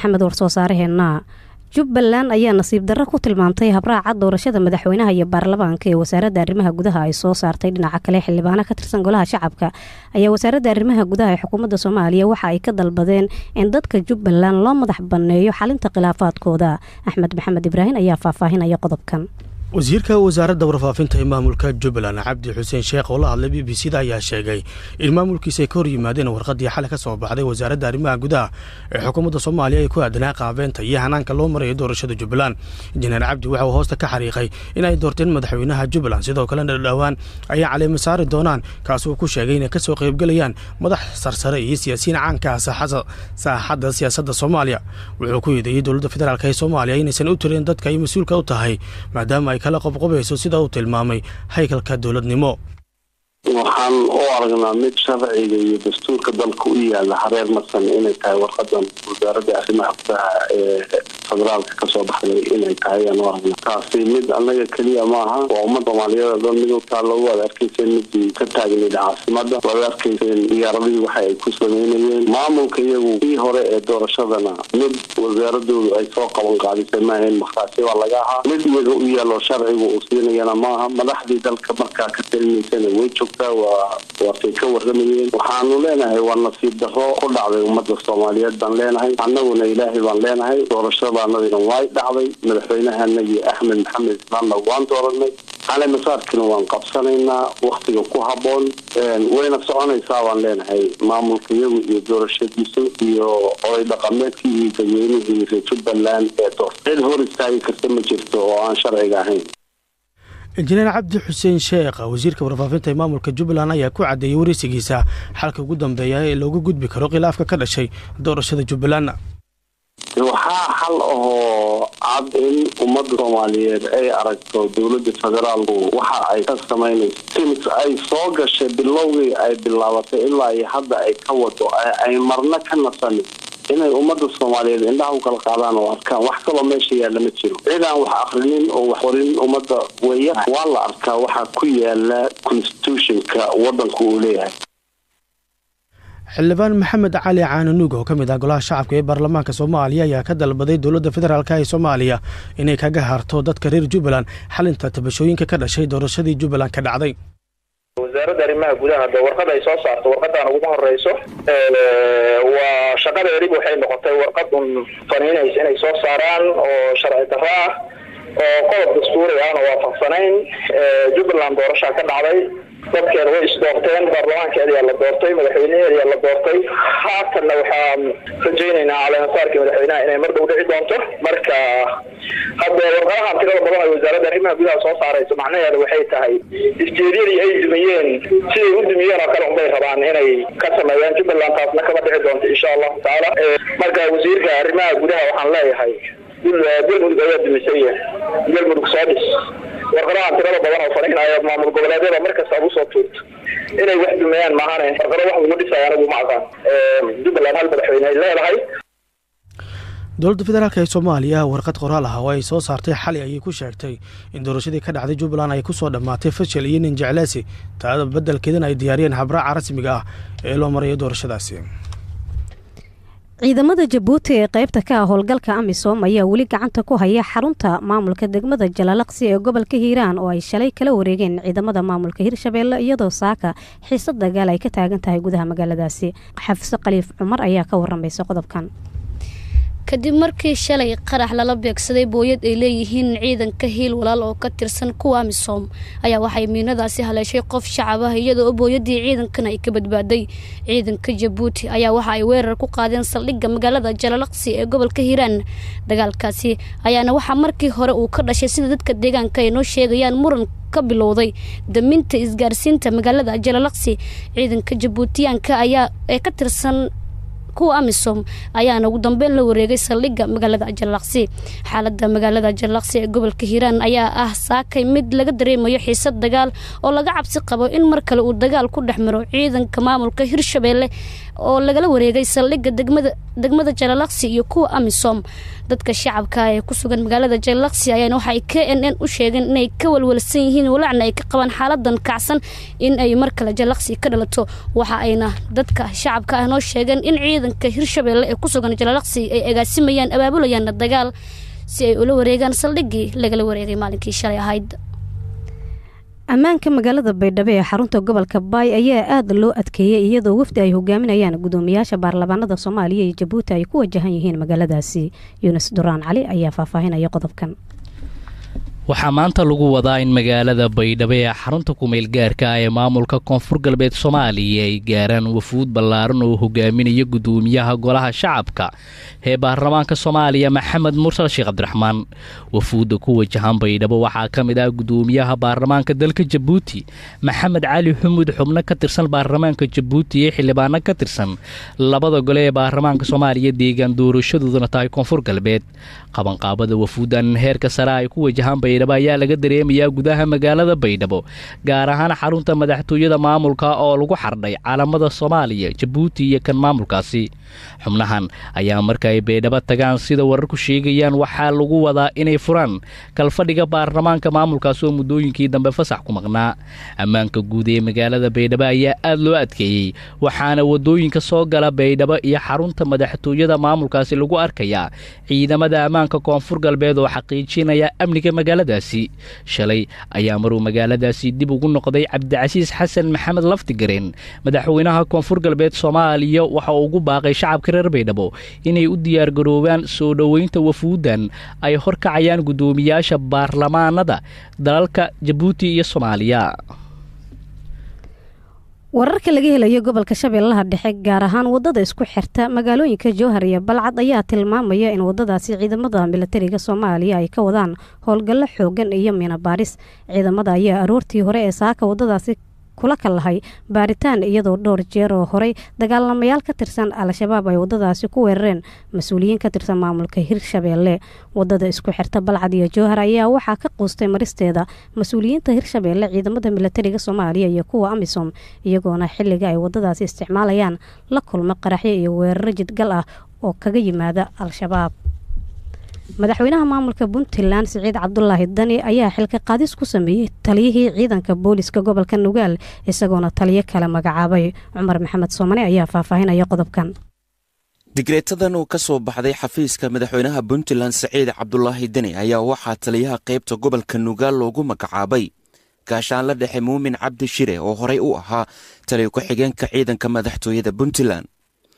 maxamed warsoo saaraheenna jubbaland ayaa nasiib darro ku tilmaamtay habraaca doorashada madaxweynaha iyo baarlamaanka ee wasaaradda arrimaha gudaha ay soo saartay dhinaca kale xildhibaano ka tirsan golaha shacabka ayaa wasaaradda arrimaha gudaha ee xukuumadda soomaaliya waxa ay ka dalbadeen in dadka jubbaland loo madax banneeyo xalinta khilaafaadkooda axmed maxamed ibraahim ayaa faahfaahinaya qodobkan wasiirka wasaaradda warfaafinta ee maamulka jubbaland cabdi xuseen sheekh oo la hadlay b b c da ayaa sheegay in maamulkiisa ay ka hor yimaadeen warqaddii xalay ka soo baxday wasaaradda arrimaha gudaha ee xukuumadda soomaaliya ay ku aadanaa qaabeenta iyo hanaanka loo marayo doorashada jubbaland injineer cabdi waxa uu hoosta ka xariiqay in ay doorteen madaxweynaha jubbaland sidoo kalena dhowaan ayay caleema saari doonaan kaas uu ku sheegay inay ka soo qaybgelayaan madax sarsare iyo siyaasiyiin caanka ah saaxadda siyaasadda soomaaliya wuxuu ku yeedeeyey dowladda federaalk ee soomaaliya inaysan u tirin dadka ay mas-uulka u tahay maadaama ay kala qobqobayso sida uu tilmaamay haykalka dowladnimo waxaan u aragnaa mid sharciga iyo dastuurka dalka u yaala hareer marsan inay tahay warqadan wasaaradda arrimaha gudaha ee federaalka kasoo baxday inay tahay ayaan u aragnaa taasi mid annaga keliya maaha waa ummad soomaaliyeed oo dhan mid u taallo waad arkayseen midii ka taagnayd caasimada waad arkayseen diyaaradihii waxa ay ku sameynayeen maamulka iyagu kii hore ee doorashadana mid wasaaradoodu ay soo qaban qaadisay maahayn markaasi waa laga ahaa mid iyaga u yaalo sharcigu uu siinayana maaha madaxdii dalka markaa ka talinaysana way joogtaa waa waatay ka waramayeen waxaanu leenahay waa nasiib darro ku dhacday ummadda soomaaliyeed baan leenahay annaguna ilaahay baan leenahay doorashadaanadina way dhacday madaxweynahanagii axmed maxamed islaamna waan dooranay cali masaarkina waan qabsanaynaa waktiga ku habboon wayna soconaysaa baan leenahay maamulka iyagu iyo doorashadiisu iyo oday dhaqameedkii iyo dadweynihii reer jubbaland ee door cid hor istaagi karta ma jirto oo aan sharciga ahayn injineer cabdi xuseen sheekh wasiirka warfaafinta ee maamulka jubbaland ayaa ku caddeeyey wareysigiisa xalka ugu dambeeya ee loogu gudbi karo khilaafka ka dhashay doorashada jubbaland waxaa xal ahoo cad in ummadda soomaaliyeed ay aragto dowladda federaalku waxa ay ka samaynayso sims ay soo gashay bilowgii ay bilaabatay ilaa iyo hadda ay ka wado ay marna ka nasanin inay ummadda soomaaliyeed indhaha u kala qaadaan oo arkaan wax kaloo meesha yaalla ma jiro cid aan wax akrinin oo wax qorin ummadda weya waa la arkaa waxaa ku yaala constitutionka waddanku uu leeyahay xildhibaan maxamed cali caananuug oo ka mid ah golaha shacabka ee baarlamaanka soomaaliya ayaa ka dalbaday dowladda federaalk ee soomaaliya inay kaga harto dadka reer jubbaland xalinta tabashooyinka ka dhashay doorashadii jubbaland ka dhacday wasaaradda arrimaha gudaha de warqad ay soo saarto warqadan uguma horeyso waa shaqadeedib waxay noqotay warqad un faniinaysa inay soo saaraan oo sharci darro ah oo qodob dastuuri ahna waafaqsanayn jubbaland doorashaa ka dhacday dadkeeda way isdoorteen baarlamaankeediyaa la doortay madaxweynaheediyaa la doortay haatanna waxaan rajaynaynaa caleemasaarkii madaxweynaha inay mar dhow dhici doonto marka hadda warqadahan tirada badan ay wasaaradda arrimaha gudaha soo saarayso macnaheeda waxay tahay isjeedyadii ay dumiyeen siday u dumiyeen oo kale unbay rabaan inay ka sameeyaan jubbaland taasna kama dhici doonto insha allahu tacaala marka wasiirka arrimaha gudaha waxaan leeyahay galmudug ayaa dumisay galmudug soo dhis warqadahan tirada badan oo faniinaya maamul goboleedyada markasta aad usoo tuurto inay wax dumeeyaan maahane warqado wax lagu dhisaya anigu ma aqaan jubbaland hal madaxweyne ay leedahay dowladda federaalk ee soomaaliya warqad qoraal ah oo ay soo saartay xali ayay ku sheegtay in doorashadii ka dhacday jubbaland ay ku soo dhammaatay fashil iyo nin jeclaasi taada beddelkeedana ay diyaariyeen habraaca rasmiga ah ee loo marayo doorashadaasi ciidamada jabuuti ee qaybta ka ah howlgalka amisom ayaa weli gacanta ku haya xarunta maamulka degmada jalalaqsi ee gobolka hiiraan oo ay shalay kala wareegeen ciidamada maamulka hirshabeelle iyadoo saaka xiisad dagaal ay ka taagan tahay gudaha magaaladaasi xafiso khaliif cumar ayaa ka waramaysa qodobkan kadib markii shalay qarax lala beegsaday booyad ay leeyihiin ciidanka hiil walaal oo ka tirsan kuwa amisom ayaa waxay miinadaasi haleeshay qof shacab ah iyadoo booyadii ciidankan ay ka badbaaday ciidanka jabuuti ayaa waxa ay weerar ku qaadeen saldhigga magaalada jalalaqsi ee gobolka hiiraan dagaalkaasi ayaana waxaa markii hore uu ka dhashay sida dadka deegaanka ay noo sheegayaan muran ka bilowday daminta isgaarsiinta magaalada jalalaqsi ciidanka jabuutiyaanka ayaa ee ka tirsan kuwa amisom ayaana ugu dambeyn la wareegay saldhigga magaalada jalalaqsi xaalada magaalada jalalaqsi ee gobolka hiiraan ayaa ah saakay mid laga dareemayo xiisad dagaal oo laga cabsi qabo in mar kale uu dagaal ku dhex maro ciidanka maamulka hirshabeelle oo lagala wareegay saldhigga degmada degmada jalalaqsi iyo kuwa amisom dadka shacabka ee ku sugan magaalada jalalaqsi ayaana waxaay k n n u sheegeen inay ka walwalsan yihiin walacna ay ka qabaan xaaladan kacsan in ay mar kale jalalaqsi ka dhalato waxa ayna dadka shacabka ah noo sheegeen in ciidanka hirshabeelle ee ku sugan jalalaqsi ay agaasimayaan abaabulayaanna dagaal si ay ula wareegaan saldhiggii lagala wareegay maalinkii shalay ahayd ammaanka magaalada baydhabo ee xarunta gobolka baay ayaa aada loo adkeeyey iyadoo wafdi ay hogaaminayaan gudoomiyaasha baarlamaanada soomaaliya iyo jabuuti ay ku wajahan yihiin magaaladaasi yunis duraan cali ayaa faahfaahinaya qodobkan waxaa maanta lagu wadaa in magaalada baydhabo ee xarunta kumeel gaarka ah ee maamulka koonfur galbeed soomaaliya ay gaaraan wafuud ballaaran oo hogaaminaya gudoomiyaha golaha shacabka ee baarlamaanka soomaaliya maxamed mursal sheekh cabdiraxmaan wafuudda ku wajahan baydhabo waxaa ka mid ah gudoomiyaha baarlamaanka dalka jabuuti maxamed cali xumud xubno ka tirsan baarlamaanka jabuuti ee xildhibaano ka tirsan labada gole ee baarlamaanka soomaaliya deegaan doorashadooduna tahay koonfur galbeed qabanqaabada wafuuddan heerka sare ay ku wajahaan baydhabo ayaa laga dareemayaa gudaha magaalada baydhabo gaar ahaan xarunta madaxtooyada maamulka oo lagu xardhay caalamada soomaaliya jabuuti iyo kan maamulkaasi xubnahan ayaa marka ay baydhabo tagaan sida wararku sheegayaan waxaa lagu wadaa inay furaan kalfadhiga baarlamaanka maamulkaas oo muddooyinkii dambe fasax ku maqnaa ammaanka guud ee magaalada baydhabo ayaa aad loo adkeeyey waxaana wadooyinka soo gala baydhabo iyo xarunta madaxtooyada maamulkaasi lagu arkayaa ciidamada ammaanka koonfur galbeed oo xaqiijinaya amniga magaaladaasi shalay ayaa maruu magaaladaasi dib ugu noqday cabdicasiis xasan maxamed laftigareen madaxweynaha koonfur galbeed soomaaliya waxa uu ugu baaqay shacabka reer baydhabo inay u diyaargaroobaan soo dhoweynta wafuuddan ay horkacayaan guddoomiyaasha baarlamaanada dalalka jabuuti iyo soomaaliya wararka laga helayo gobolka shabeellaha dhexe gaar ahaan wadada isku xirta magaalooyinka jowhar iyo balcad ayaa tilmaamaya in wadadaasi ciidamada milatariga soomaaliya ay ka wadaan howlgallo xoogan iyo mina baaris ciidamada ayaa aroortii hore ee saaka wadadaasi kula kallahay baaritaan iyadoo dhowr jeer oo horey dagaalamayaal ka tirsan al-shabaab ay wadadaasi ku weerareen mas-uuliyiin ka tirsan maamulka hirshabeelle wadada isku xirta balcad iyo jowhar ayaa waxaa ka quustay maristeeda mas-uuliyiinta hirshabeelle ciidamada milatariga soomaaliya iyo kuwa amisom iyagoona xilliga ay wadadaasi isticmaalayaan la kulma qaraxyo iyo weeraro jidgal ah oo kaga yimaada al-shabaab madaxweynaha maamulka puntland siciid cabdulaahi dani ayaa xilka qaadis ku sameeyey taliyihii ciidanka booliska gobolka nugaal isagoona taliyo kale magacaabay cumar maxamed soomane ayaa faahfaahinaya qodobkan digreetadan uu ka soo baxday xafiiska madaxweynaha puntland saciid cabdulaahi deni ayaa waxaa taliyaha qaybta gobolka nugaal loogu magacaabay gaashaanla dhexe muumin cabdi shire oo horey u ahaa taliyo ku-xigeenka ciidanka madaxtooyada puntland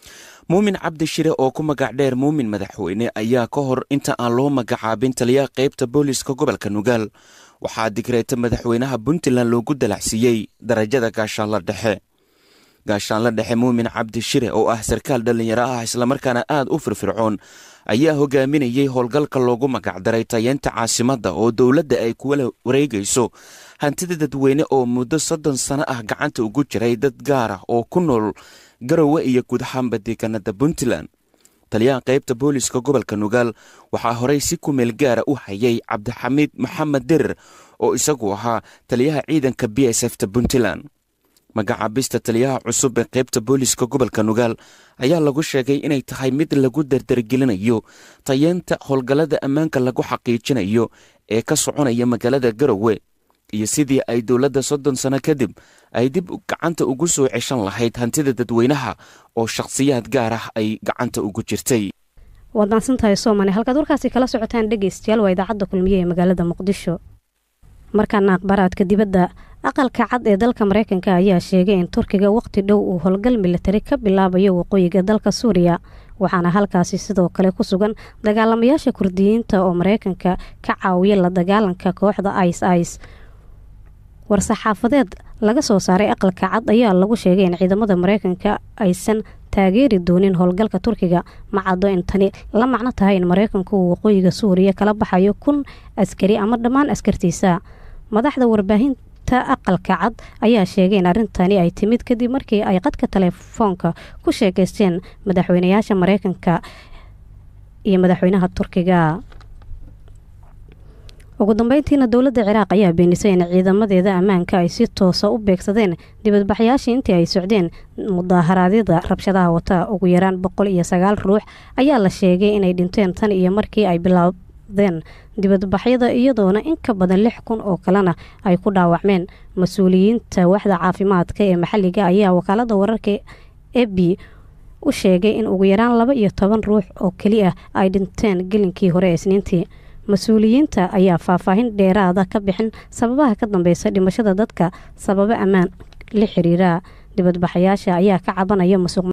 muumin cabdi shire oo ku magac dheer muumin madaxweyne ayaa ka hor inta aan loo magacaabin taliyaha qaybta booliska gobolka nugaal waxaa digreeta madaxweynaha puntland loogu dalacsiiyey darajada gaashaanla dhexe gaashaanla dhexe muumin cabdi shire oo ah sarkaal dhallinyaro ah islamarkaana aad u firfircoon ayaa hogaaminayey howlgalka loogu magacdaray tayeenta caasimadda oo dowladda ay kuwala wareegayso hantida dadweyne oo muddo soddon sano ah gacanta ugu jiray dad gaar ah oo ku nool garowe iyo guud ahaanba deegaanada puntland taliyaha qaybta booliska gobolka nugaal waxaa horey si ku meel gaara u hayay cabdixamiid maxamed derer oo isagu ahaa taliyaha ciidanka b s f ta puntland magacaabista taliyaha cusub ee qaybta booliska gobolka nugaal ayaa lagu sheegay inay tahay mid lagu dardargelinayo tayeenta howlgallada ammaanka lagu xaqiijinayo ee ka soconaya magaalada garowe iyo sidii ay dowladda soddon sano kadib ay dib gacanta ugu soo ceshan lahayd hantida dadweynaha oo shakhsiyaad gaar ah ay gacanta ugu jirtay waad maadsantahay soomane halkaad warkaasi kala socotaan dhegeystayaal waa idaacadda kulmiye ee magaalada muqdisho markaana akhbaaraadka dibadda aqalka cad ee dalka mareykanka ayaa sheegay in turkiga waqti dhow uu howlgal militari ka bilaabayo waqooyiga dalka suuriya waxaana halkaasi sidoo kale ku sugan dagaalamayaasha kurdiyiinta oo mareykanka ka caawiya la dagaalanka kooxda ice ice war-saxaafadeed laga soo saaray aqalka cad ayaa lagu sheegay in ciidamada mareykanka aysan taageeri doonin howlgalka turkiga ma caddo in tani la macno tahay in mareykanku uu waqooyiga suuriya kala baxayo kun askari ama dhammaan askartiisa madaxda warbaahinta aqalka cad ayaa sheegay in arrintani ay timid kadib markii ay qadka telefoonka ku sheekaysteen madaxweynayaasha mareykanka iyo madaxweynaha turkiga ugu dambeyntiina dowladda ciraaq ayaa beenisay in ciidamadeeda ammaanka ay si toosa u beegsadeen dibadbaxyaashii intii ay socdeen mudaharaadyada rabshadaha wata ugu yaraan boqol iyo sagaal ruux ayaa la sheegay inay dhinteen tan iyo markii ay bilaabdeen dibadbaxyada iyadoona in ka badan lix kun oo kalena ay ku dhaawacmeen mas-uuliyiinta waxda caafimaadka ee maxalliga ayaa wakaalada wararka ebi u sheegay in ugu yaraan laba iyo toban ruux oo keli ah ay dhinteen gelinkii hore ee isniintii mas-uuliyiinta ayaa faahfaahin dheeraada ka bixin sababaha ka dambeysa dhimashada dadka sababo ammaan la xiriira dibadbaxayaasha ayaa ka cabanaya masuq